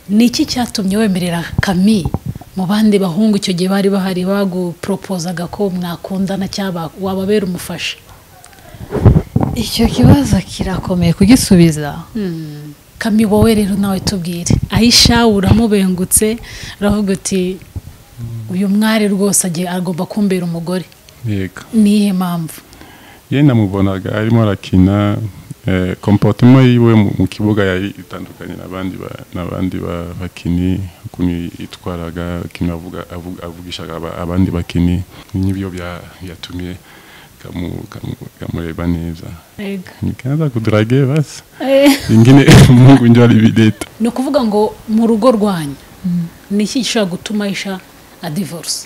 ni iki cyatumye wemerera kami mu bandi bahungu icyo gihe bari bahari baguporopozaga ko mwakundana cyangwa wababera umufasha icyo kibazo kirakomeye kugisubiza kami wowe rero nawe tubwire ayisha uramubengutse uravuga uti uyu mwari rwose agiye agomba kumbera umugore yego niyihe mpamvu iyo namubonaga arimo arakina kompotima yiwe mu kibuga yari itandukanye n'abandi bakinnyi ukuntu yitwaraga ukuntu avugishaga abandi bakinnyi n'ibyo byatumye kamureba neza nikaza kudrage basi ingine mungu njye aribileta ni ukuvuga ngo mu rugo rwanyu ni iki gishobora gutuma ayisha adivorce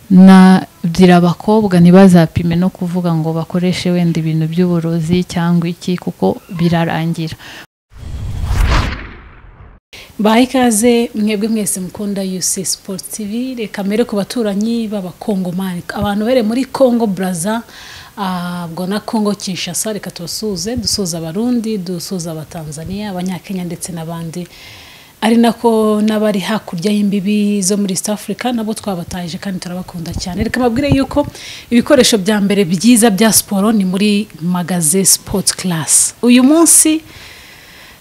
nabyira abakobwa ntibazapime no kuvuga ngo bakoreshe wenda ibintu by'uburozi cyangwa iki kuko birarangira baha ikaze mwebwe mwese mukunda yusi sipoti tivi reka mbere ku baturanyi b'abakongomani abantu bere muri kongo buraza ubwo na kongo kinshasa reka tubasuhuze dusuhuza abarundi dusuhuza abatanzaniya abanyakenya ndetse n'abandi ari nako n'abari hakurya y'imbibi zo muri East Africa nabo twabataje kandi turabakunda cyane reka mabwire yuko ibikoresho bya mbere byiza bya siporo ni muri magaze sport class uyu munsi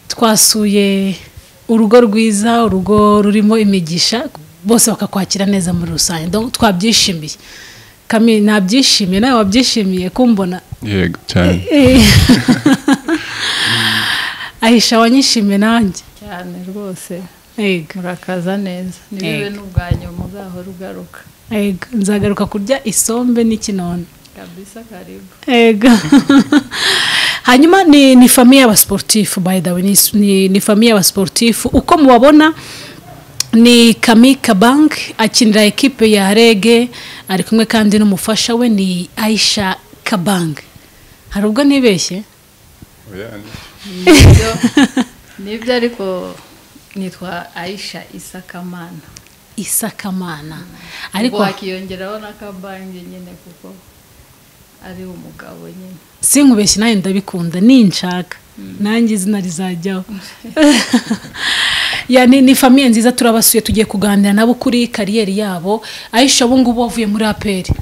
twasuye urugo rwiza urugo rurimo imigisha bose bakakwakira neza muri rusange twabyishimiye kami nabyishimiye nawe wabyishimiye kumbona yego cyane ahisha wanyishimiye nanjye cyane rwose yego murakaza neza nibibe n'ubwa nyuma uzahora ugaruka yego nzagaruka kurya isombe n'ikinono kabisa karibu yego hanyuma ni ni famiye y'abasporutifu by the way ni ni famiye y'abasporutifu uko mubabona ni kami kabank akinira ekipe ya rege ari kumwe kandi n'umufasha we ni aisha kabank hari ubwo nibeshye nibyo ariko nitwa ayisha isakamana isakamana ariko ariko wakiyongeraho n'akabange nyine kuko ari umugabo nyine sinkubeshye nawe ndabikunda ninshaka nanjye izina rizajyaho ya ni ni famiye nziza turabasuye tugiye kuganira nabo kuri kariyeri yabo ayisha ubu ngubu wavuye muri aperi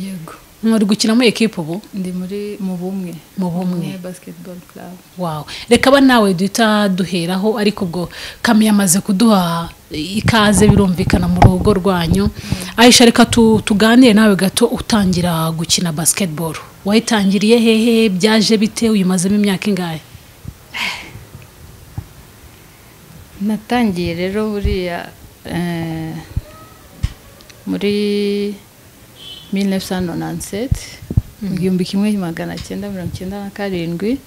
yego mwari gukina muri ekipa ubu ndi muri mu bumwe Mu bumwe. basketball club wawe reka aba nawe duhita duheraho ariko ubwo kamyo yamaze kuduha ikaze birumvikana mu rugo rwanyu ayisha reka tu- tuganire nawe gato utangira gukina basketball wayitangiriye hehe byaje bite uyimazemo imyaka ingahe natangiye rero buriya eh, muri 1997 mu gihumbi kimwe magana cyenda mirongo cyenda na karindwi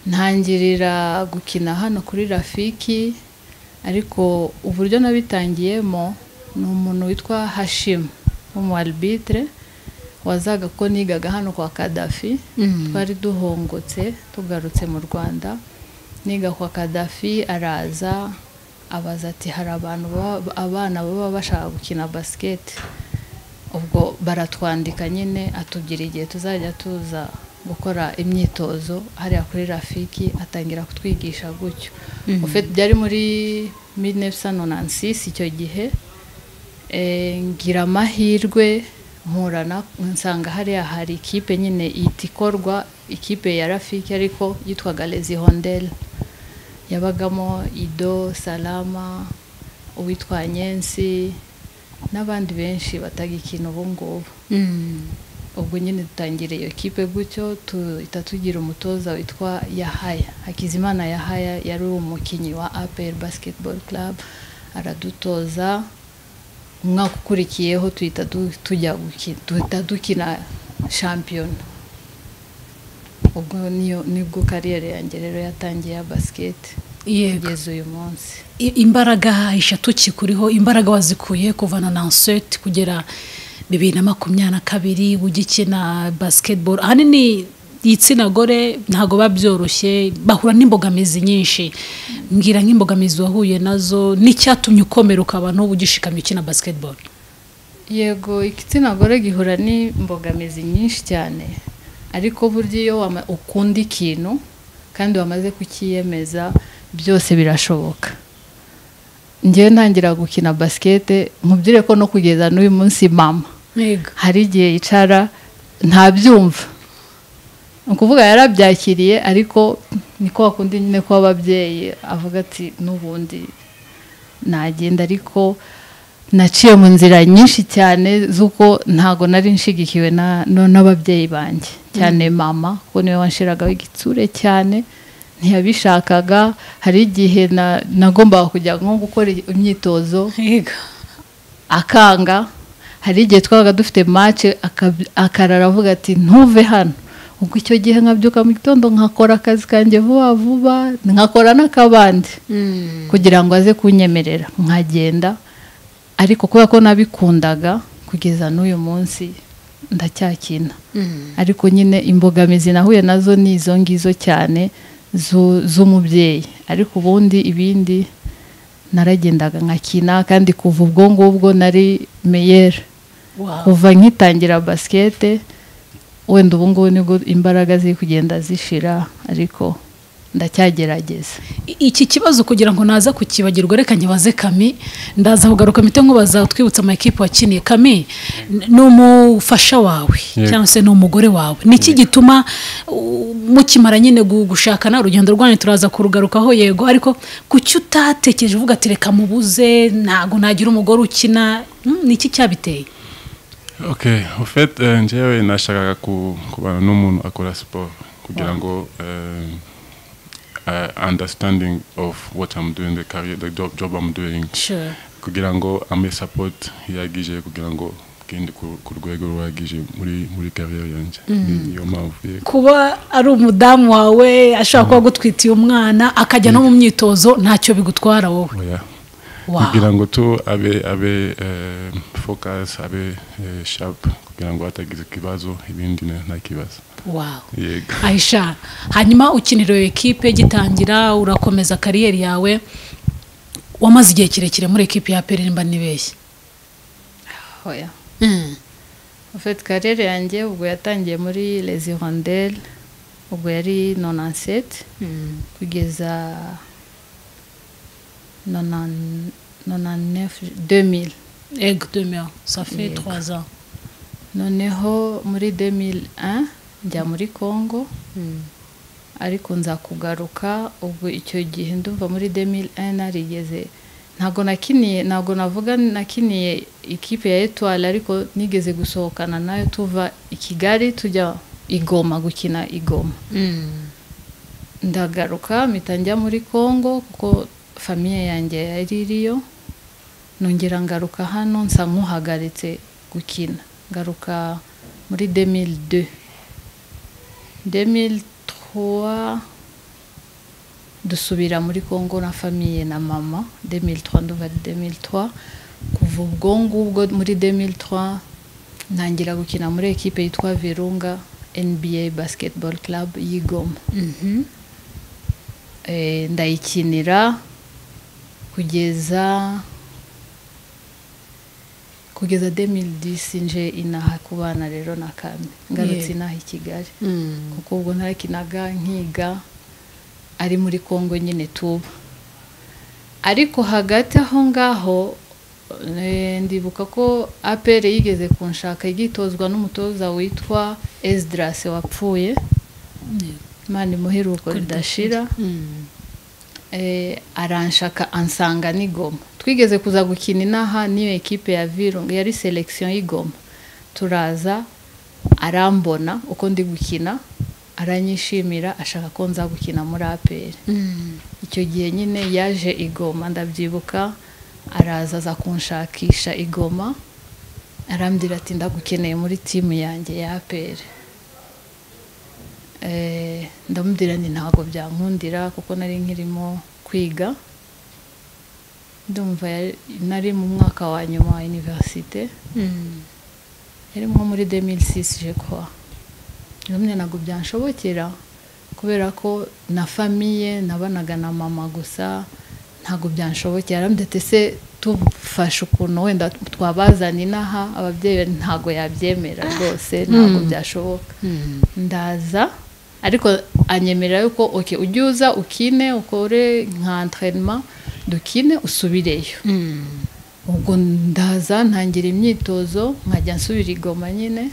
ntangirira gukina hano kuri rafiki ariko uburyo nabitangiyemo ni umuntu witwa hashimu w'umu arbitre wazaga ko nigaga hano kwa kadafi twari duhongotse tugarutse mu rwanda niga kwa kadafi araza abaza ati hari abantu baba- abana baba bashaka gukina basiketi ubwo baratwandika nyine atubwira igihe tuzajya tuza gukora imyitozo hariya kuri rafiki atangira kutwigisha gutyo Ufite- byari muri 1996 icyo gihe Eh, ngira amahirwe mporana nsanga hariya hari ikipe nyine ihita ikorwa ikipe ya rafiki ariko yitwaga lezi hondel yabagamo ido salama uwitwa nyensi n'abandi benshi batagikina ubu ngubu ubwo nyine dutangira iyo kipe gutyo tuhita tugira umutoza witwa yahaya hakizimana yahaya yari umukinnyi wa apel basketball club aradutoza umwaka ukurikiyeho tuhita du- tujya guki- duhita dukina shampiyona ubwo niyo nibwo kariyeri yanjye rero yatangiye ya basiketi yego kugeza uyu munsi I- imbaraga eshatu kikuriho imbaraga wazikuye kuva na nanseti kugera bibiri na makumyabiri na kabiri ugikina basketball ahanini igitsina gore ntabwo biba byoroshye bahura n'imbogamizi nyinshi mbwira nk'imbogamizi wahuye nazo n'icyatumye ukomera ukaba n'ubu ugishikamye ukina basketball yego igitsina gore gihura n'imbogamizi nyinshi cyane ariko burya iyo wama- ukunda ikintu kandi wamaze kukiyemeza byose birashoboka ngewe ntangira gukina basikete mubyire ko no kugeza n'uyu munsi mama hari igihe yicara ntabyumva ni ukuvuga yarabyakiriye ariko niko wakunda nyine ko ababyeyi avuga ati n'ubundi nagenda ariko naciye mu nzira nyinshi cyane z'uko ntago nari nshigikiwe n'ababyeyi banjye cyane mama ko niwe wanshiragaho igitsure cyane ntiyabishakaga hari igihe nagombaga kujya nko gukora imyitozo akanga hari igihe twabaga dufite mace akarara avuga ati ntuve hano ubwo icyo gihe nkabyuka mu gitondo nkakora akazi kanjye vuba vuba nkakora n'akabandi kugira ngo aze kunyemerera nkagenda ariko kubera ko nabikundaga kugeza n'uyu munsi ndacyakina ariko nyine imbogamizi nahuye nazo ni izo ngizo cyane z'umubyeyi ariko ubundi ibindi naragendaga nkakina kandi kuva ubwo ngubwo nari meyeri kuva nkitangira basikete wenda ubu ngubu nibwo imbaraga ziri kugenda zishira ariko ndacyagerageza iki kibazo kugira ngo naza kukibagirwa reka nyibaze kami ndaza kugaruka mite nkubaza twibutsa amakipe wakiniye kami ni umufasha wawe cyangwa se ni umugore wawe ni iki gituma mukimara nyine gushaka nta rugendo rwanyu turaza kurugarukaho yego ariko ku cyo utatekereje uvuga ati reka mubuze ntabwo nagira umugore ukina ni iki cyabiteye okay ufite njyewe nashakaga kubana n'umuntu akora siporo kugira ngo uh, understanding of what I'm doing, the career, the job, job I'm doing. Sure. kugira ngo ampe support ihagije kugira ngo kindi ku rwego ruhagije muri muri career yanjye niyo mpamvu kuba ari umudamu wawe ashobora kuba agutwitiye umwana akajya no mu myitozo ntacyo bigutwara wowe kugira ngo tu abe abe focus abe sharp kugira ngo hatagize ikibazo ibindi nta kibazo wawo ayisha hanyuma ukinira iyo ekipe gitangira urakomeza kariyeri yawe wamaze igihe kirekire muri ekipe ya perimba n'ibeshye hoya ufite karere yanjye ubwo yatangiye muri lezi honderi ubwo yari nonanseti kugeza nonanefu demiri egi demiri safi twaza noneho muri demiri njya muri congo ariko nza kugaruka ubwo icyo gihe ndumva muri demiri narigeze ntabwo nakiniye ntabwo navuga nakiniye ikipe ya etuwari ariko nigeze gusohokana nayo tuva i kigali tujya igoma gukina igoma ndagaruka mpita njya muri congo kuko famiye yanjye yari iriyo nongera ngaruka hano nsa nk'uhagaritse gukina ngaruka muri demiri de 2003 dusubira muri congo na famiye na mama 2003 nduva 2003 kuva ubwo ngubwo muri 2003 ntangira gukina muri ekipe yitwa virunga nba basketball club y'igoma ndayikinira kugeza kugeza 2010 nje inaha kubana rero na kame ngarutse inaha i kigali kuko ubwo ntarakinaga nkiga ari muri congo nyine tuba ariko hagati aho ngaho ndibuka ko apere yigeze kunshaka igitozwa n'umutoza witwa esidirase wapfuye imana imuheruko ridashira aranshaka ansanga n'igoma twigeze kuza gukina inaha n'iyo ekipe ya virunga yari selekisiyo y'igoma turaza arambona uko ndi gukina aranyishimira ashaka ko nza gukina muri aperi icyo gihe nyine yaje igoma ndabyibuka araza aza kunshakisha igoma arambwira ati ndagukeneye muri timu yanjye ya aperi ndamubwira ni ntabwo byankundira kuko nari nkirimo kwiga ndumva nari mu mwaka wa nyuma wa iniverisite yari nko muri demiri sisi jekwa ndumva ntabwo byanshobokera kubera ko na famiye nabanaga na mama gusa ntabwo byanshobokera arambwira se tufashe ukuntu wenda twabazana inaha ababyeyi ntabwo yabyemera rwose ntabwo byashoboka ndaza ariko anyemerera yuko oke ujye uza ukine ukore nka anterinema dukine usubireyo ubwo ndaza ntangira imyitozo nkajya nsubira igoma nyine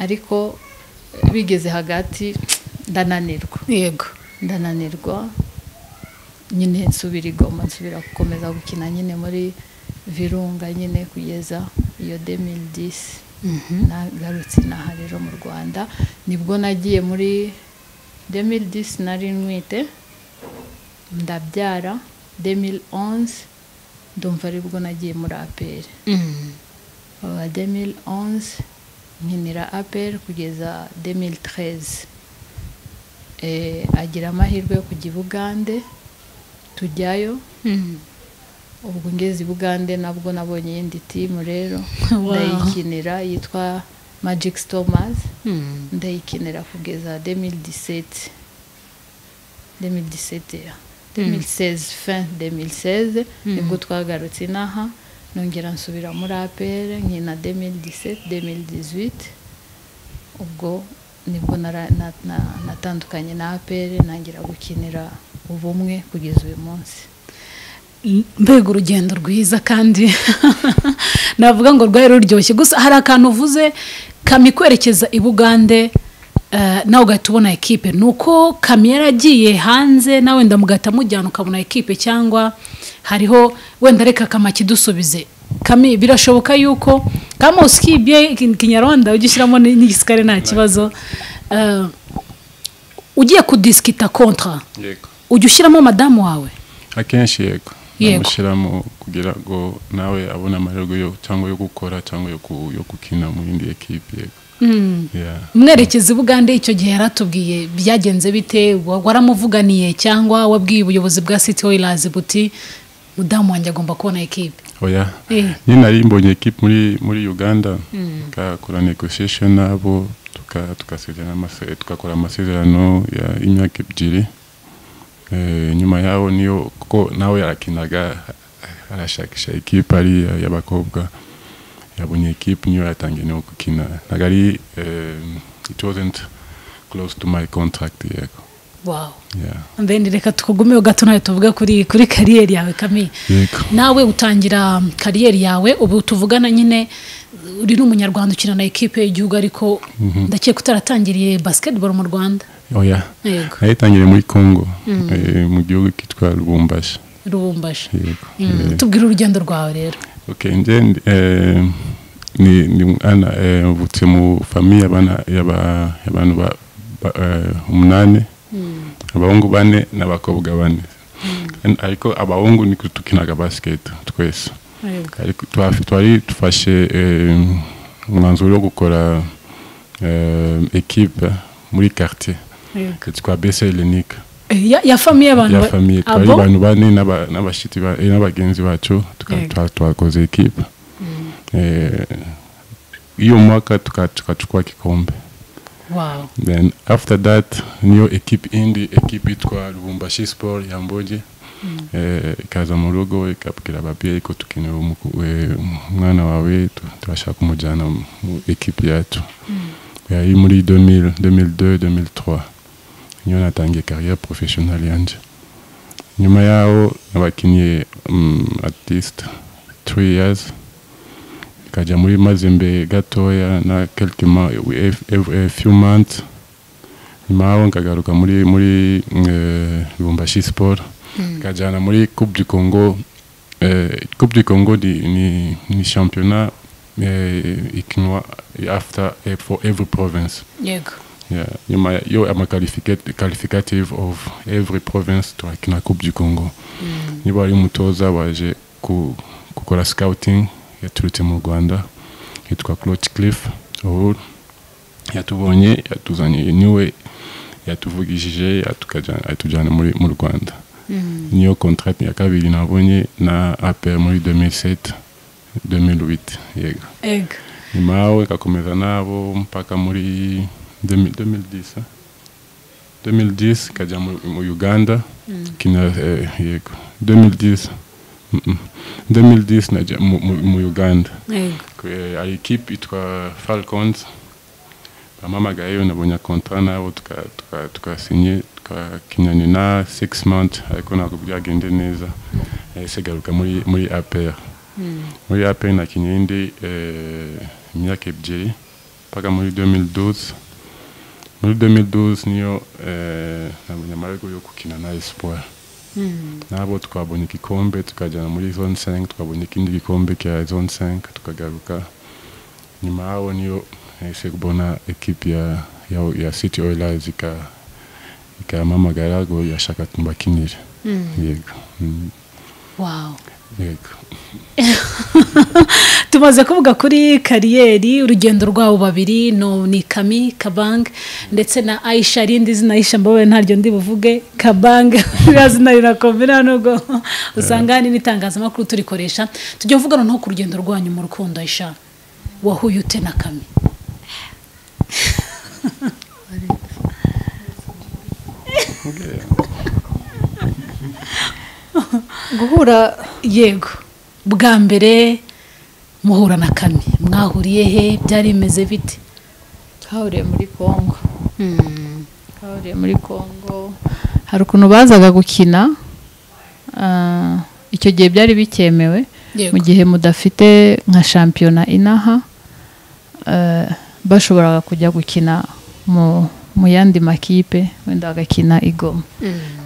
ariko bigeze hagati ndananirwa yego ndananirwa nyine nsubira igoma nsubira gukomeza gukina nyine muri virunga nyine kugeza iyo demilidisi nagarutse inaha rero mu rwanda nibwo nagiye muri demil disi nari ntwite ndabyara demil onze ndumva aribwo nagiye muri aperi aba demil onze nkinira aperi kugeza demil tereze agira amahirwe yo kujya i bugande tujyayo ubwo ngeze i bugande nabwo nabonye iyindi timu rero ndayikinira yitwa magic stomas ndayikinira kugeza demil disete demil disete demil seze fin demil seze nibwo twagarutse inaha nongera nsubira muri apere nkina demil disete demil dizwite ubwo nibwo nara- na- na- natandukanye na apere ntangira gukinira ubumwe kugeza uyu munsi mbega urugendo rwiza kandi navuga ngo rwari ruryoshye gusa hari akantu uvuze kamikwerekeza i bugande eh, nawe ugahita ubona ekipe ni uko kamyo yaragiye hanze nawe wenda mugahita mujyana ukabona ekipe cyangwa hariho wenda reka kamaki dusubize kami birashoboka yuko kama usikibye kinyarwanda ujye ushyiramo n- n'igisikare nta kibazo Eh, ugiye kudisikita kontra yego ujya ushyiramo madamu wawe akenshi yego Yego. namushyiramo kugira ngo nawe abone amahirwe yo cyangwa yo gukora cyangwa yo, ku, yo gukina mu yindi ekipe yego yeah. mwerekezi bugande icyo gihe yaratubwiye byagenze bite Wa- waramuvuganiye cyangwa wabwiye ubuyobozi bwa city oilers buti mudamu wanjye agomba kubona ekipe oya Eh. nyine nari mbonye ekipe muri muri uganda tukakora negotiation nabo tuka- tukasezerana amase- tugakora amasezerano ya- y'imyaka ebyiri Eh, nyuma yaho niyo kuko nawe yarakinaga arashakisha ekipe ari iya- y'abakobwa yabonye ekipe niyo yatangiye no gukina ntabwo ari eh, it wasn't close to my contract yego wawu yeah. mbende reka tukugumeho gato nawe tuvuge kuri kuri kariyeri yawe kami yego nawe utangira kariyeri yawe ubu tuvugana nyine uri n'umunyarwanda ukina na ekipe y'igihugu ariko ndakeka utaratangiriye basketball mu rwanda oya yego nayitangiriye muri congo eh, mu gihugu kitwa lubumbashi rubumbaje yego Mm, Eh, tubwire urugendo rwawe rero Okay, nje ndi- eh, ni ni ana eh, mvutse mu famille abana yaba abantu ba ba- eh, umunane abahungu bane n'abakobwa bane An- ariko abahungu ni tukinaga basket twese Yego. ariko twa- twari dufashe eh, umwanzuro wo gukora eh, equipe muri quartier Yego. twa bese helenika Eh, ya- ya famiye abantu ya ba- famiye Ah, twari bon? abantu bane n'aba- n'abashitsi ba- eh, n'abagenzi bacu tuka- Yego. twa- twakoze ekipa Eh, iyo mwaka tuka- tukachukua kikombe Wow. then after that niyo ekipe indi ekipe itwa lubumbashi sport ya mbogi eh, ikaza mu rugo ikabwira ababyeyi ko tukeneye umuku- eh, umwana wawe tu- turashaka kumujyana mu ekipe yacu yari muri 2000 2002 2003 niyo natangiye carrière professionnel yanje nyuma yaho nabakinnye um, at least 3 years kajya muri mazembe gatoya na quelques ma- ev- ev- eh, few months nyuma yaho nkagaruka muri muri eh, lubumbashi sport kajyana muri coupe du congo eh, coupe du congo ni, ni, ni championnat eh, ikinwa after eh, for every province yego yeah. nyuma ya- yo ama qualificat- qualificative of every province turakina coupe du congo niba ari umutoza waje ku, gukora scouting yaturutse mu rwanda yitwa cloch cliff ubu yatubonye yatuzanye niwe yatuvugishije yatukaja- atujyana muri- mu rwanda niyo contract ya kabiri nabonye na apr muri 2007 2008 yego yego nyuma yaho ikakomeza nabo mpaka muri 2000 2010 eh? 2010 ikajya mu mu uganda kina eh, yego 2010 mm, mm. 2010 najya mu, mu, mu uganda yego Ku- eh, hari ekipe itwa falcons bampamagaye yewe nabonye kontara nabo tuka- tuka- tukasinye twakinanye na six months ariko ntabwo byagende neza yahise garuka muri muri APR muri APR nakinye indi eh, imyaka ebyiri mpaka muri 2012 muri 2012 niyo eh, nabonye amahirwe yo gukina na Espoir nabo twabonye igikombe tukajyana muri zone 5 twabonye ikindi gikombe cya zone 5 tukagaruka nyuma yaho niyo nahise kubona ekipe ya, ya, ya City Oilers ika ikampamagara ngo yashaka mbakinire yego Mm, wawu yego tumaze kuvuga kuri kariyeri urugendo rwabo babiri no ni kami kabang ndetse na ayisha rindi zina ayisha mbabaye ntaryo ndi buvuge kabang ririya zina rirakomera nubwo usanga hari n'itangazamakuru turikoresha tujya kuvuga noneho ku rugendo rwanyu mu rukundo ayisha wahuye ute na kami guhura yego bwa mbere muhura na kami mwahuriye he byari bimeze bite twahuriye muri congo twahuriye muri congo hari ukuntu bazaga gukina ah, icyo gihe byari bikemewe Yego. mu gihe mudafite nka shampiyona inaha eh, bashoboraga kujya gukina mu mu yandi makipe wenda bagakina i goma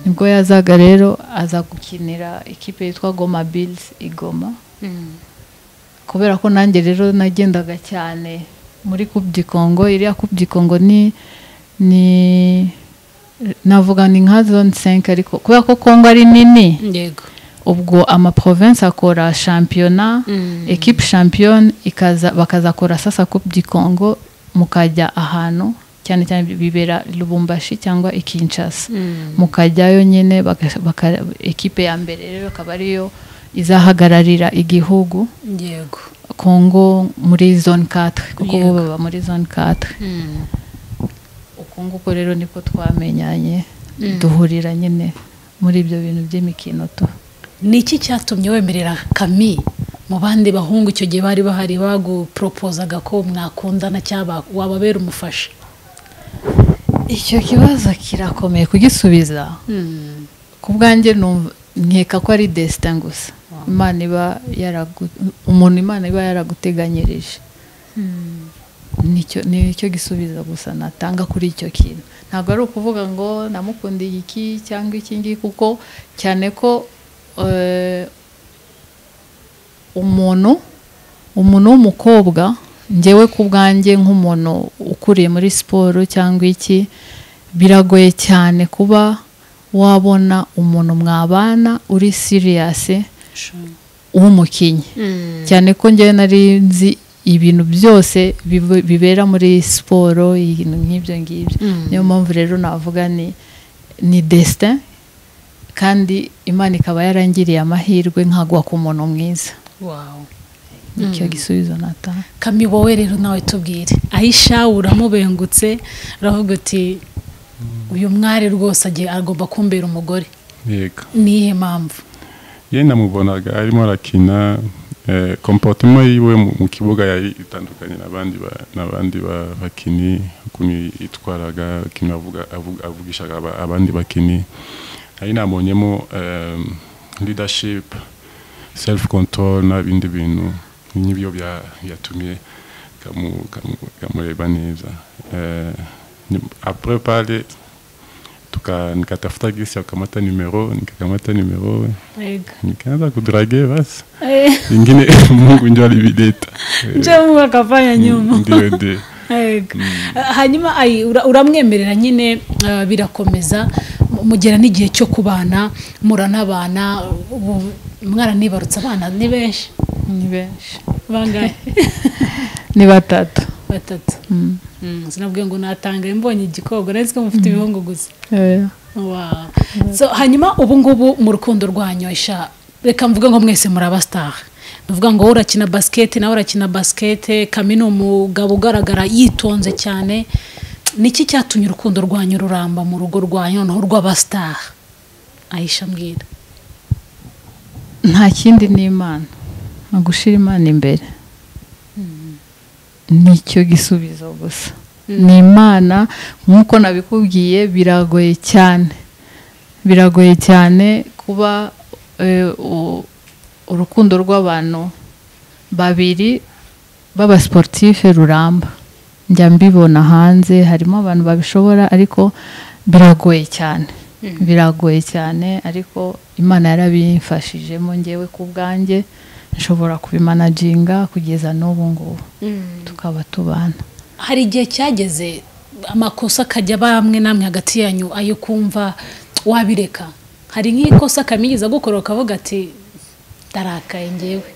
nibwo yazaga rero aza gukinira ikipe yitwa goma bilizi i goma kubera ko nanjye rero nagendaga cyane muri kubyi kongo iriya kubyi kongo ni ni navuga ni nka zone 5 ariko kubera ko kongo ari nini yego ubwo amaprovinsi akora shampiyona ekipe shampiyona ikaza bakazakora sasa coupe du congo mukajya ahantu cyane cyane bibera lubumbashi cyangwa ikinshasa mukajyayo nyine baka- baka- ekipe ya mbere rero akaba ariyo izahagararira igihugu yego kongo muri zone 4 kuko bo Yego. baba muri zone 4 uko nguko rero niko twamenyanye duhurira nyine muri ibyo bintu by'imikino tu ni iki cyatumye wemerera kami mu bandi bahungu icyo gihe bari bahari baguporopozaga ko mwakundana cyangwa wababera umufasha icyo kibazo kirakomeye kugisubiza ku bwanjye numva- nkeka ko ari destin gusa imana iba yaragu- umuntu imana iba yaraguteganyirije nicyo nicyo gisubizo gusa natanga kuri icyo kintu ntabwo ari ukuvuga ngo namukundiye iki cyangwa iki ngiki kuko cyane ko eh, umuntu umuntu w'umukobwa ngewe ku bwanjye nk'umuntu ukuriye muri siporo cyangwa iki biragoye cyane kuba wabona umuntu mwabana uri siriyasi w'umukinnyi cyane ko njyewe nari nzi ibintu byose bibe- bibera muri siporo ibintu nk'ibyo ngibyo niyo mpamvu rero navuga ni ni destin kandi imana ikaba yarangiriye amahirwe nkagwa ku muntu mwiza wawu nicyo gisubizo natanga kami wowe rero nawe tubwire ayisha uramubengutse uravuga uti uyu mwari rwose agiye agomba kumbera umugore yego ni iyihe mpamvu ye namubonaga arimo arakina eh, comportement yiwe mu mu kibuga yari itandukanye n'abandi ba- n'abandi ba- bakinnyi ukuntu yitwaraga ikintu avuga- avuga- avugishaga aba- abandi bakinnyi ari nabonyemo eh, leadership self control n'ibindi bintu n'ibyo bya- byatumye kamu- kamu- kamureba neza Eh, ni- après pale tuka- nikatafuta gisi akamata nimero nikakamata nimero Ega. nikaanza kudrage basi Eh, ingine mungu njo alivileta Eh, nje mungu akafanya nyuma ndio ndio Ego. hanyuma ayi, ura- uramwemerera nyine ah, birakomeza mu- mugera n'igihe cyo kubana muranabana ubu mwaranibarutse abana ni benshi ni benshi bangahe ni batatu batatu Mm, sinabwiye ngo natanga mbonye igikobwa nari nzi ko mufite ibihungu gusa Wow. so hanyuma ubu ngubu mu rukundo rwanyu isha reka mvuge ngo mwese muri abasitari tuvuga ngo wowe urakina basikete nawe urakina basikete kami ni umugabo ugaragara yitonze cyane niki cyatumye urukundo rwanyu ruramba mu rugo rwanyu noneho rw'abasitari ayisha mbwira nta kindi ni imana ni ugushira imana imbere nicyo gisubizo gusa ni imana nk'uko nabikubwiye biragoye cyane biragoye cyane kuba eh, u- urukundo rw'abantu babiri b'abasiporutife ruramba njya mbibona hanze harimo abantu babishobora ariko biragoye cyane biragoye cyane ariko imana yarabimfashijemo ngewe ku bwanjye nshobora kubimanaginga kugeza n'ubu ngubu tukaba tubana hari igihe cyageze amakosa akajya bamwe namwe hagati yanyu ayo kumva wabireka hari nk'ikosa akamigeza gukora ukavuga ati ndarakaye ngewe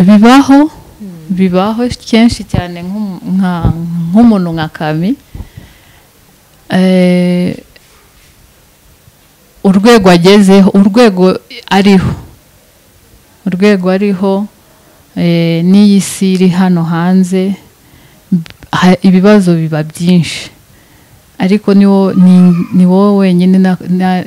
bibaho bibaho kenshi cyane nk'umu- nka- nk'umuntu nka kami Eh, urwego agezeho urwego ariho urwego ariho eh, n'iyi si iri hano hanze ha- ibibazo biba byinshi ariko ni wo- ni- ni wowe wenyine na- na-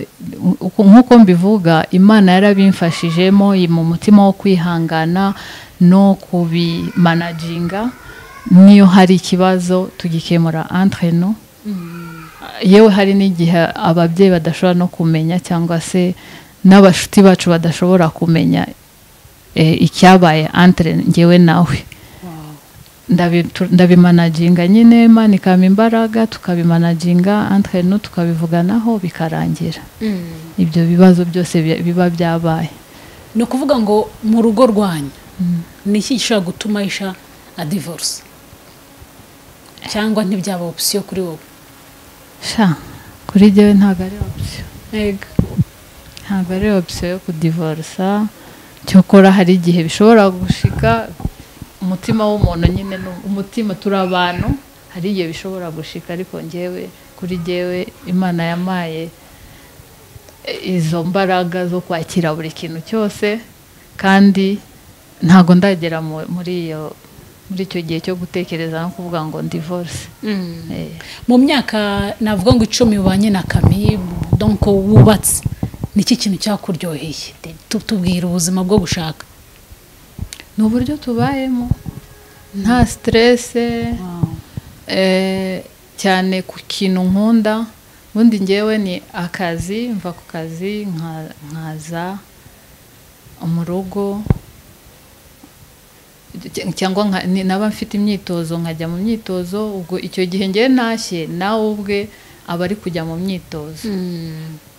uko- nk'uko mbivuga imana yarabimfashijemo mu mutima wo kwihangana no kubimanaginga niyo hari ikibazo tugikemura entre nous yewe hari n'igihe ababyeyi badashobora no kumenya cyangwa se n'abashuti bacu badashobora kumenya eh, icyabaye entre ngewe nawe ndabi- tu- ndabimanaginga nyine imana ikampa imbaraga tukabimanaginga entre nous tukabivuganaho bikarangira ibyo bibazo byose bi- biba byabaye ni ukuvuga ngo mu rugo rwanyu ni iki gishobora gutuma isha adivorce cyangwa ntibyaba opisiyo kuri wowe sha kuri jyewe ntabwo ari option ntabwo ari opisiyo yo kudivorusa cyokora hari igihe bishobora gushika umutima w'umuntu nyine ni- umutima turi abantu hari igihe bishobora gushika ariko ngewe kuri ngewe imana yamaye e- izo mbaraga zo kwakira buri kintu cyose kandi ntabwo ndagera mu- muri iyo muri icyo gihe cyo gutekereza no kuvuga ngo divorce Eh. mu myaka navuga ngo icumi ubanye na kami donko wubatse ni iki kintu cyakuryoheye Tu- tubwira ubuzima bwo gushaka ni uburyo tubayemo nta siterese eh, cyane ku kintu nkunda ubundi ngewe ni akazi mva ku kazi nka- nkaza mu rugo cy- cyangwa nka- ni- naba mfite imyitozo nkajya mu myitozo ubwo icyo gihe ngewe ntashye nawe ubwe aba ari kujya mu myitozo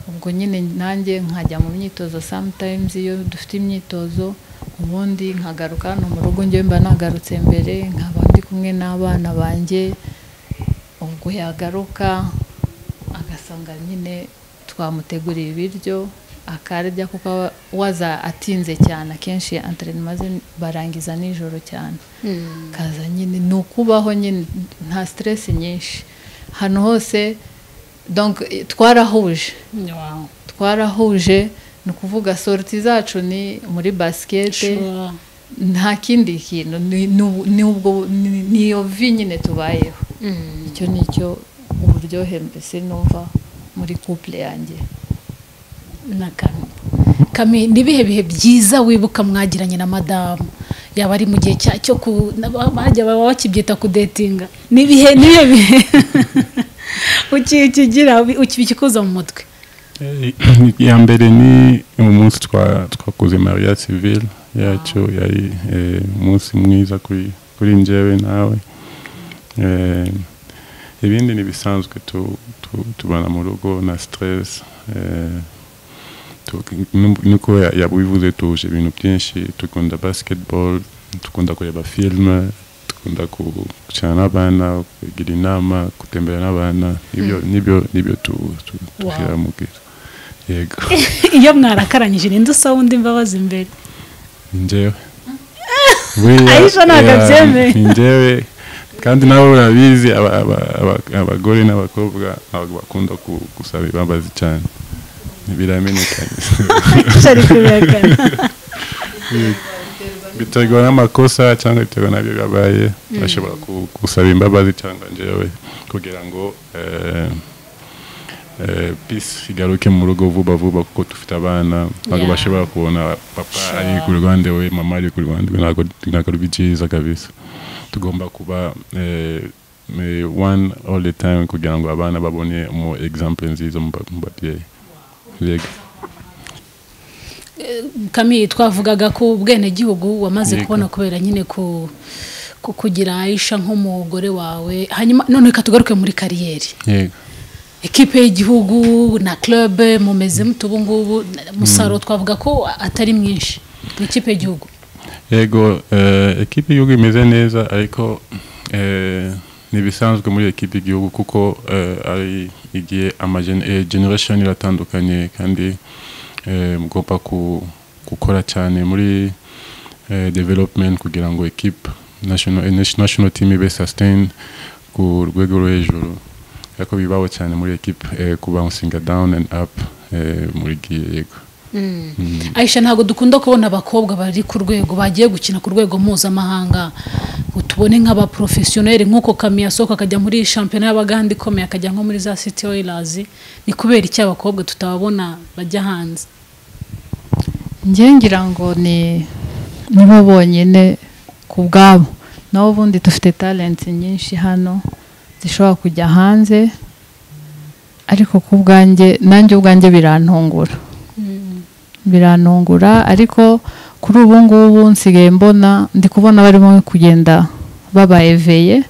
ubwo nyine nanjye nkajya mu myitozo sometimes iyo dufite imyitozo ubundi nkagaruka hano mu rugo njyewe mba nagarutse mbere nkaba ndi kumwe n'abana banjye ubwo yagaruka agasanga nyine twamuteguriye ibiryo akarya kuko aba- waza atinze cyane akenshi anterinoma ze barangiza nijoro cyane kaza nyine ni ukubaho nyine nta siteresi nyinshi hano hose donc twarahuje Wow. twarahuje ni ukuvuga sorti zacu ni muri basikete Sure. nta kindi kintu ni- ni ubu- ni ubwo- ni- ni iyo vi nyine tubayeho icyo ni cyo uburyohe mbese numva muri couple yanjye na kami kami ni ibihe bihe byiza wibuka mwagiranye na madamu yaba ari mu gihe cya cyo ku na- ba- bajya baba bakibyita kudetinga ni ibihe ni ibihe bihe uki- ukigira ubi- uki- ukikuza mu mutwe iya mbere ni umunsi twa- twakoze mariya civile yacu yari eh, umunsi mwiza kuri kuri njyewe nawe Eh, ibindi ni bisanzwe tu- tu- tubana mu rugo na stress eh, tu- nu- nuko ya- yabivuze tuje ibintu byinshi dukunda basketball dukunda kureba filime dukunda gukina n'abana kugira inama gutembera n'abana nibyo nibyo nibyo tu- tu- tugira mu gihe yego iyo mwarakaranyije ninde usaba undi imbabazi imbere ni njyewe Buriya, Aisha ntabwo yeah, abyemeye. ni njyewe kandi nabo urabizi aba- aba- aba- abagore n'abakobwa ntabwo bakunda ku- gusaba imbabazi cyane biramenyekanye ari kubihakana biterwa n'amakosa cyangwa biterwa n'ibyo bibabaye bashobora ku- gusaba imbabazi cyangwa njyewe kugira ngo eh, eh, peace igaruke mu rugo vuba vuba kuko dufite abana ntabwo Yeah. bashobora kubona papa Sure. ari ku ruhande we mama ari ku ruhande we ntabwo ntabwo ari byiza kabisa tugomba kuba eh, me one all the time kugira ngo abana babone mu example nziza mu ba- mu babyeyi yego kami twavugaga ko ubwenegihugu wamaze Yego. kubona kubera nyine ku ku- kugira aisha nk'umugore wawe hanyuma none reka tugaruke muri kariyeri yego ekipe y'igihugu na club mumeze mute ubu ngubu umusaruro twavuga ko atari mwinshi mu ikipe y'igihugu yego eh, ekipi y'igihugu imeze neza ariko eh, ntibisanzwe muri ekipi y'igihugu kuko eh, ari igihe ama generation iratandukanye kandi eh, mugomba ku- gukora cyane muri eh, development kugira ngo ekipe national eh, national team ibe sustain ku rwego rwo hejuru ariko bibaho cyane muri ekipe eh, ku bouncing down and up eh, muri gihe yego aisha ntabwo dukunda kubona abakobwa bari ku rwego bagiye gukina ku rwego mpuzamahanga ngo tubone nk'abaporofesiyoneri nk'uko kami yasohoka akajya muri shampiyona y'abaganda ikomeye akajya nko muri za city oilers ni kubera iki abakobwa tutababona bajya hanze njye ngira ngo ni nibo bonyine ku bwabo naho ubundi dufite talenti nyinshi hano zishobora kujya hanze ariko ku bwanjye nanjye ubwanjye birantungura birantungura ariko kuri ubu ngubu nsigaye mbona ndi kubona barimo kugenda babayeveye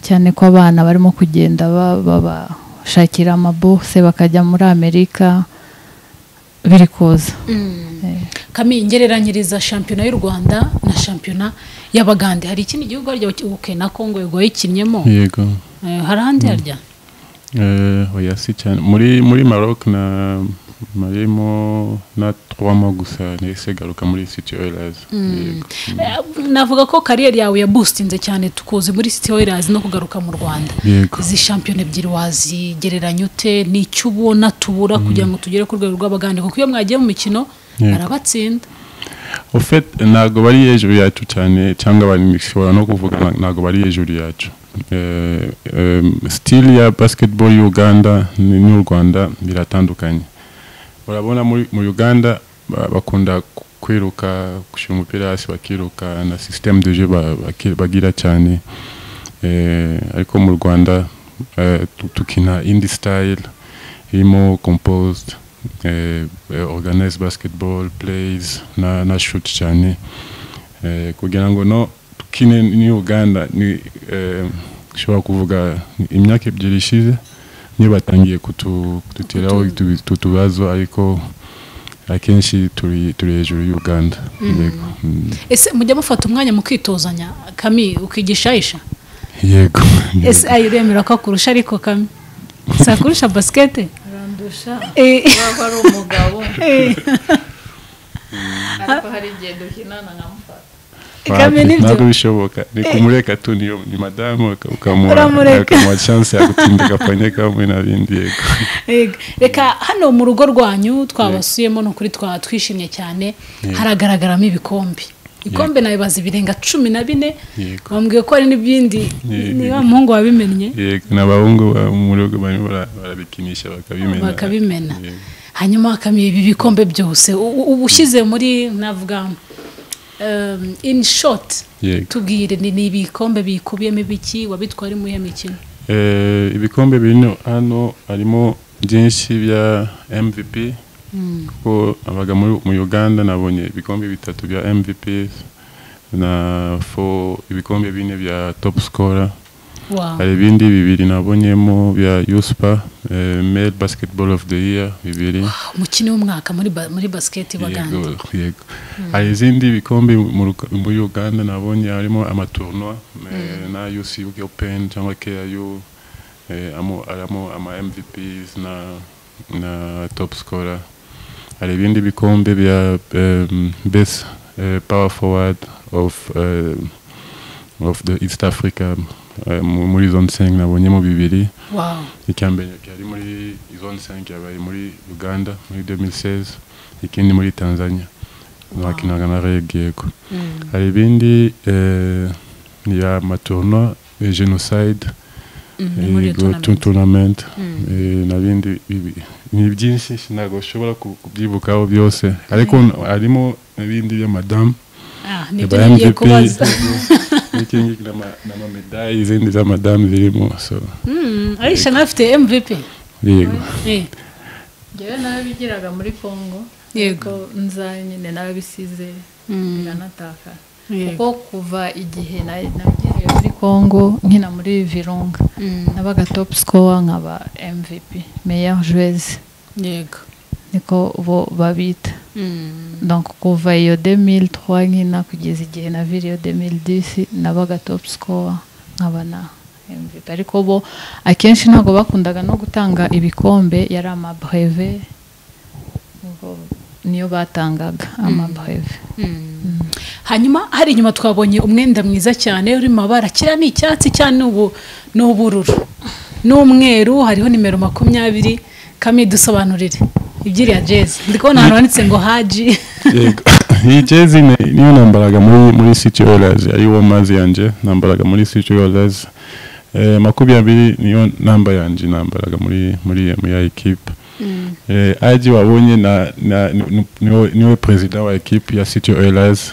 cyane ko abana barimo kugenda ba- babashakira amabuse bakajya muri amerika biri kuza Eh. kami ngereranyiriza shampiyona y'u rwanda na shampiyona y'abagande hari ikindi gihugu harya uke na kongo yego yayikinnyemo yego Eh, hari ahandi harya Eh, oya si cyane muri muri Maroc na marimo na trois mois gusa nahise garuka muri City Oilers Yego. Eh, navuga ko kariyeri yawe yabustinze cyane tukuzi muri city oilers no kugaruka mu rwanda yego izi shampiyona ebyiri wazigereranya ute ni icyo ubona tubura kugira ngo tugere ku rwego rw'abagande kuko iyo mwagiye mu mikino Yego. barabatsinda au fait ntabwo bari hejuru yacu cyane cyangwa bari bishobora no kuvuga na- ntabwo bari hejuru yacu Eh, em, style ya basketball y'uganda ni- n'u rwanda biratandukanye urabona muri mu uganda ba- bakunda ku- kwiruka gushyira umupira hasi bakiruka na system de jeu ba- baki- bagira cyane Eh, ariko mu rwanda eh, tu- tukina indi style irimo composed eh, eh, organize basketball plays na, na shoot cyane eh, kugira ngo no tukine ni uganda ni eh, ushobora kuvuga ni imyaka ebyiri ishize niyo batangiye kutu- kuduteraho Kutu- utu tubazo ariko akenshi turi turi hejuru y'uganda yego Mm. ese mujya mufata umwanya mu kwitozanya kami ukigisha isha yego ese ayo uremera ko akurusha ariko kami si akurusha basikete urandusha Eh, waba ari umugabo eh, ariko hari igihe duhinana nkamufata kami Wapi, nibyo ntabwo bishoboka ni kumureka tu niyo ni madamu uka- ukamuha Uramureka. ukamuha chance yagutinda agapanye kamwe na bindi yego Yego. reka hano mu rugo rwanyu twabasuyemo ni ukuri twaba twishimye cyane Yego. haragaragaramo ibikombe ibikombe nawe bazi birenga cumi na bine Yego. bambwiye ko hari n'ibindi Yego. niba umuhungu wabimennye yego n'abahungu ba- mu rugo barimo bara- barabikinisha bakabimena bakabimena Yego. hanyuma bakamiye ibi bikombe byose U- u- uba ushyize muri navuga um, in short Yego. tubwire ni ni ibikombe bikubiyemo ibiki wabitwara mu iyihe mikino Eh, ibikombe birimo hano harimo byinshi bya MVP kuko abaga muri- mu Uganda nabonye ibikombe bitatu bya MVP na fo ibikombe bine bya top scorer Wow. hari ibindi bibiri nabonyemo bya USPA eh, male basketball of the year bibiri umukino w'umwaka muri ba- muri basiketi baganda yego yego hari izindi bikombe mu Ruka- muri uganda nabonye harimo amatournoi eh, na uc open cyangwa ku harimo ama mvps na na top scorer hari ibindi bikombe bya em, best eh, power forward of eh, of the east africa eh, mu- muri zone 5 nabonyemo bibiri wow. icyambere cyari muri zone 5 yabaye muri uganda muri 2016 ikindi muri tanzania bakinaga na reg yego Mm. hari ibindi eh, ni ya maturno genocide Mm, ni muri iyo yego, tournament. tu- tournament Mm. eh, na bindi bibi- ni byinshi ntabwo ushobora ku- kubyibukaho byose ariko harimo n'ibindi by'amadamu Ah, nibyo Ba ngiye MVP, kubaza n'ikindi n'amamedayi izindi z'amadamu zirimo so arisha nawe afite mvp yego Eh, ngewe nawe bigiraga muri congo Yego. nza nyine nawe bisize Mm. biranatakara yego kuko kuva igihe na- nagiye muri congo nkina muri virunga Mm, nabaga top scorer nkaba mvp meilleur joueuse yego niko bo babita Mm, donc kuva iyo 2003 nkina kugeza igihe na viriyo 2010 nabaga top scorer nkaba na mvp ariko bo akenshi ntabwo bakundaga no gutanga ibikombe yari amabreve ubwo niyo batangaga amabreve mm. hanyuma hari inyuma twabonye umwenda mwiza cyane uri mu mabara kiriya ni icyatsi cyane ubu ni ubururu n'umweru hariho nimero makumyabiri kami dusobanurire ibyiriya jezi ndi kubona ahantu handitse ngo haji yego iyi jezi ni- niyo nambaraga muri muri city oilers ari wo mazi yanjye nambaraga muri city oilers eh, makumyabiri niyo namba yanjye nambaraga muri muri muri ya ekipe eh, aji wabonye na, na ni- niwe niwe perezida wa ekipe ya city oilers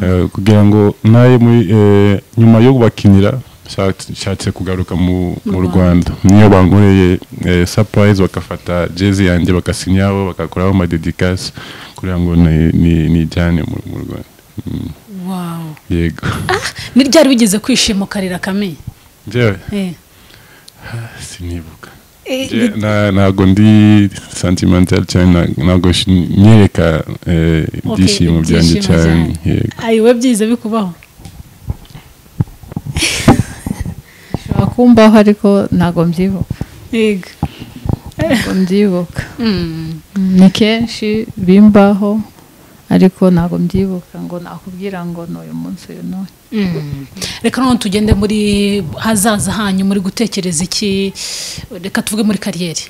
eh, kugira ngo naye muri eh, nyuma yo kubakinira nshatse- nshatse kugaruka mu Mu mu rwanda niyo bankoreye eh, surprise bakafata jezi yanjye bakasinyaho bagakoraho amadedikasi kugira ngo ni- ni- nijyane mu mu rwanda Mm, wawu yego ni ryari wigeze kwishima ukarira kami njyewe Eh. sinibuka Eh, Je- na- ntabwo ndi sentimental cyane na- ntabwo shi- nyereka eh, Okay, ibyishimo byanjye ibyishimo cyane byanyu. yego ayi we byiza bikubaho bishobora kumbaho ariko ntabwo mbyibuka yego ntabwo mbyibuka Mm. ni kenshi bimbaho ariko ntabwo mbyibuka ngo nakubwira ngo ni uyu munsi uyu n'uyu Mm. reka none tugende muri hazaza hanyu muri gutekereza iki reka tuvuge muri kariyeri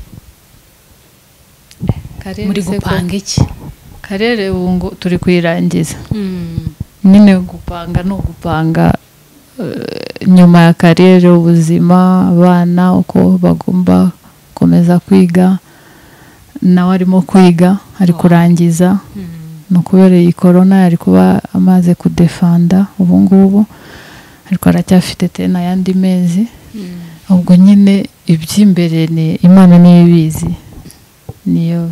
karere muri se ko- gupanga iki karere ubu ngo turi kuyirangiza Mm. nyine gupanga ni ugupanga eh, nyuma ya karere ubuzima abana uko bagomba gukomeza kwiga nawe arimo kwiga ari kurangiza Mm. ni ukubera iyi korona yari kuba amaze kudefanda ubu ngubu ariko aracyafite tena ayandi mezi Mm. ubwo nyine iby'imbere ni imana niyo ibizi niyo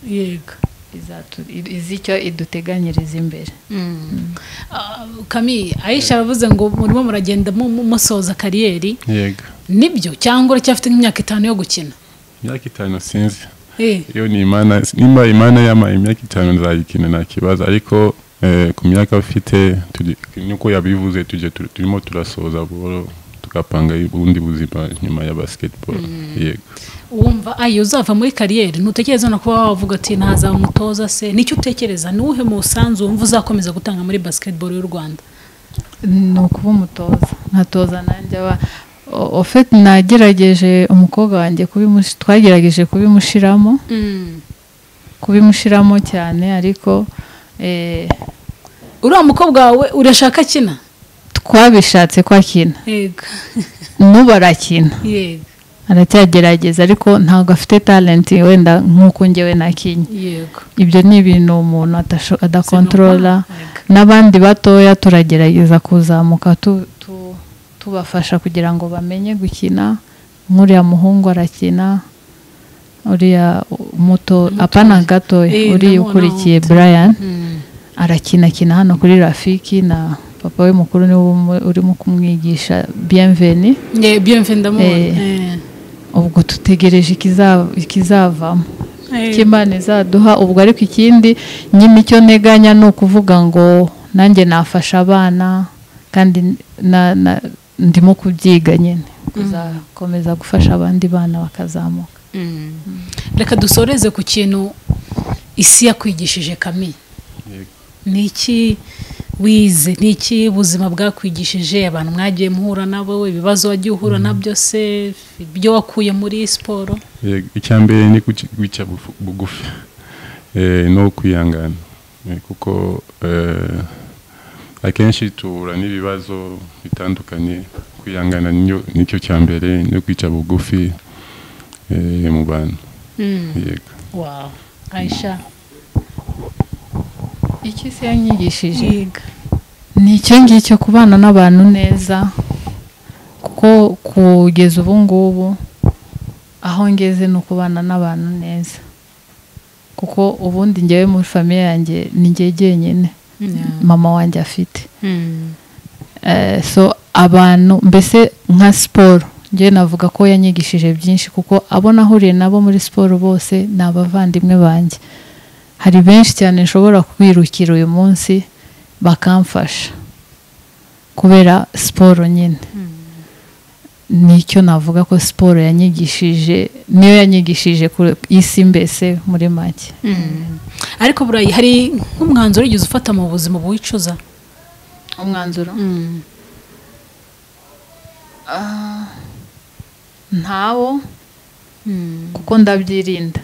yego izatu- izi icyo iduteganyiriza imbere Mm. Ah, kami ayisha aravuze ngo murimo muragenda mu- mu- musoza kariyeri yego nibyo cyangwa uracyafite nk'imyaka itanu yo gukina imyaka itanu sinzi Eh. iyo ni imana nimba imana yama imyaka itanu nzayikina nta kibazo ariko eh, ku myaka ufite turi- niko yabivuze tujye tur- turimo turasoza buhoro tugapanga ubundi buzima nyuma ya basketball yego wumva ayi uzava muri kariyeri ntutekereza no kuba wavuga ati ntazaba umutoza se nicyo utekereza ni uwuhe musanzu wumva uzakomeza gutanga muri basketball y'u rwanda ni ukuba umutoza nkatoza nanjye aba ofeti nagerageje umukobwa wanjye kubimushi- twagerageje kubimushiramo kubimushiramo cyane ariko eh, uriya mukobwa wawe urashaka akina twabishatse ko akina yego n'ubu arakina yego aracyagerageza ariko ntabwo afite talenti wenda nk'uko njyewe nakinnye yego ibyo ni ibintu umuntu atasho- adakontorora Yego. n'abandi batoya turagerageza kuzamuka tu- tu- tubafasha kugira ngo bamenye gukina nk'uriya muhungu arakina uriya muto apana gatoya Eh, uriya ndabona ukurikiye muto. brian Mm. arakinakina hano kuri rafiki na papa we mukuru niwe umu- urimo kumwigisha bienveni Ye- bienve ndamubona Eh. ubwo tutegereje ikiza- ikizavamo Eh. icyo imana izaduha ubwo ariko ikindi nyine icyo nteganya ni ukuvuga ngo nanjye nafasha abana kandi na- na- ndimo kubyiga nyine kuzakomeza gufasha abandi bana bakazamuka Mm. reka dusoreze ku kintu isi yakwigishije kami Yego. ni iki wize ni iki ubuzima bwakwigishije abantu mwagiye muhura nabo ibibazo wagiye uhura nabyo se ibyo wakuye muri siporo Yego, icya mbere ni kuki- kwica bufu- bugufi eh, no kwihangana Eh, kuko eh, akenshi tuhura n'ibibazo bitandukanye kwihangana niyo- nicyo cya mbere no kwica bugufi eh, mu bantu yego wow ayisha icyo isi yanyigishije ni icyo ngicyo kubana n'abantu neza kuko kugeza ubu ngubu aho ngeze ni ukubana n'abantu neza kuko ubundi ngewe muri famiye yanjye ni ngewe jyenyine mama wanjye afite Eh, so abantu mbese nka siporo ngewe navuga ko yanyigishije byinshi kuko abo nahuriye nabo muri siporo bose ni abavandimwe banjye hari benshi cyane nshobora kwirukira uyu munsi bakamfasha kubera siporo nyine nicyo navuga ko siporo yanyigishije niyo yanyigishije ku isi mbese muri make ariko burayi hari nk'umwanzuro wigeze ufata mu buzima wicuza umwanzuro Ah, ntawo kuko ndabyirinda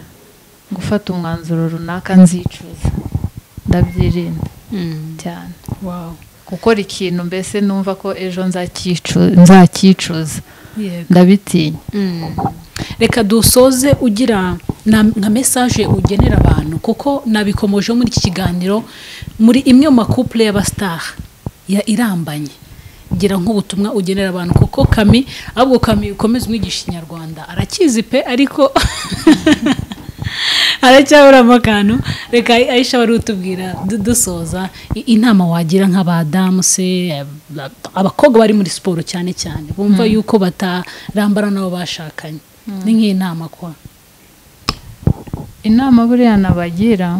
gufata umwanzuro runaka nzicuza ndabyirinda cyane Wow. gukora ikintu mbese numva ko ejo nzakicu- nzakicuza ndabitinya reka dusoze ugira na- nka mesaje ugenera abantu kuko nabikomoje muri iki kiganiro muri imwe mu makupure y'abasitari ya irambanye gira nk'ubutumwa ugenera abantu kuko kami ahubwo kami ukomeza umwigisha inyarwanda arakizi pe ariko aracyaburamo akantu reka ayisha wari utubwira du- dusoza i- inama wagira nk'abadamu se ab- abakobwa bari muri siporo cyane cyane bumva yuko batarambara n'abo bashakanye ni nk'inama kwa inama buriya nabagira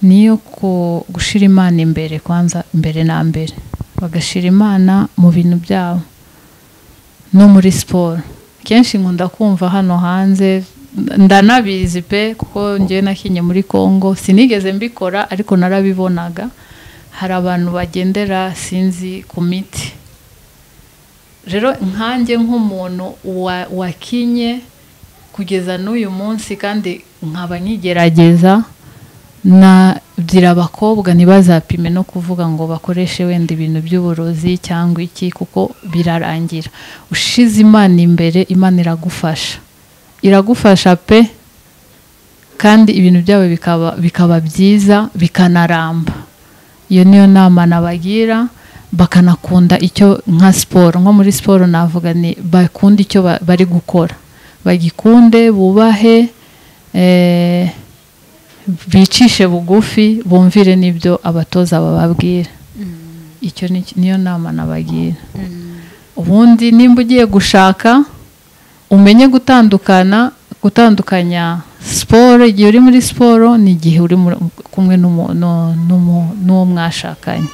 ni iyo ku- gushyira imana imbere kwanza imbere na mbere bagashyira imana mu bintu byabo no muri siporo kenshi nkunda kumva hano hanze ndanabizi pe kuko ngewe nakinye muri congo sinigeze mbikora ariko narabibonaga hari abantu bagendera sinzi ku miti rero nkanjye nk'umuntu wa- wakinye kugeza n'uyu munsi kandi nkaba nkigerageza nabwira abakobwa ntibazapime no kuvuga ngo bakoreshe wenda ibintu by'uburozi cyangwa iki kuko birarangira ushize imana imbere imana iragufasha iragufasha pe kandi ibintu byabo bikaba bikaba byiza bikanaramba iyo niyo nama nabagira bakanakunda icyo nka siporo nko muri siporo navuga ni bakunda icyo ba- bari gukora bagikunde bubahe eh, bicishe bugufi bumvire n'ibyo abatoza bababwira icyo ni- niyo nama nabagira ubundi nimba ugiye gushaka umenye gutandukana gutandukanya siporo igihe uri muri siporo n'igihe uri mu- kumwe n'umu- nu- n'umu- n'uwo mwashakanye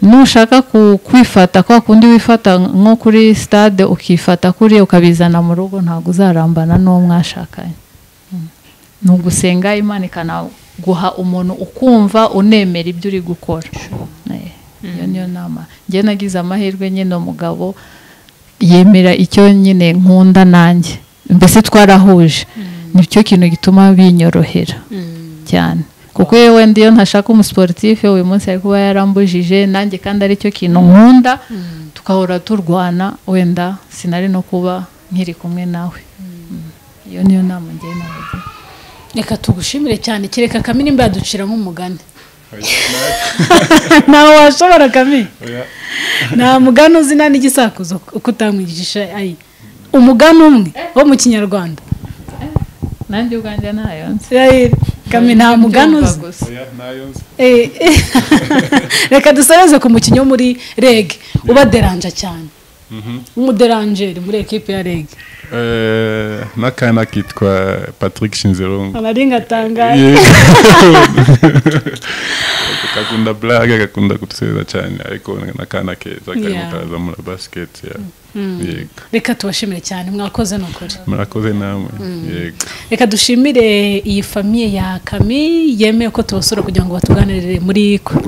nushaka ku- kwifata kwa kundi wifata nko kuri stade ukifata kuriya ukabizana mu rugo ntabwo uzarambana n'uwo mwashakanye Mm. ni ugusenga imana ikanaguha umuntu ukumva unemera ibyo uri gukora Eh, iyo niyo nama njyewe nagize amahirwe nyine umugabo yemera icyo nyine nkunda nanjye mbese twarahuje nicyo kintu gituma binyorohera cyane kuko yewe wenda iyo ntashaka umusiporutifu uyu munsi ari kuba yarambujije nanjye kandi aricyo kintu nkunda tukahora turwana wenda sinari no kuba nkiri kumwe nawe Mm. iyo niyo nama ngewe nabagira reka tugushimire cyane kereka kami nimba yaducira nk'umugani nawe washobora kami nta mugani uzina n'igisakuzo uko utamwigisha ayi umugani umwe wo mu kinyarwanda nanjye ubwanjye ntayo nzi Israel, kami nta mugani Mbyumva uzi gusa. Eh, eh. reka dusoreze ku mukinnyi wo muri reg uba deranja cyane w'umuderanjeri muri ekipi ya reg n'akana kitwa patrick shinzerungu abaringa atangaye kakunda blaga gakunda kutuseza cyane ariko n'akana keza karimo Yeah. karaza muri basiketi yego reka tubashimire cyane mwakoze ni ukuri murakoze namwe yego reka dushimire iyi famiye ya kami yemeye ko tubasura kugira ngo batuganirire muri ku-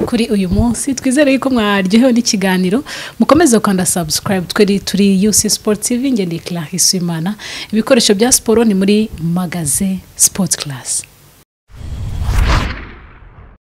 kuri uyu munsi twizere yuko mwaryohewe n'ikiganiro mukomeze gukanda subscribe twari turi UC Sport TV ngendeye Clarisse Imana ibikoresho bya siporo ni muri magaze Sport Class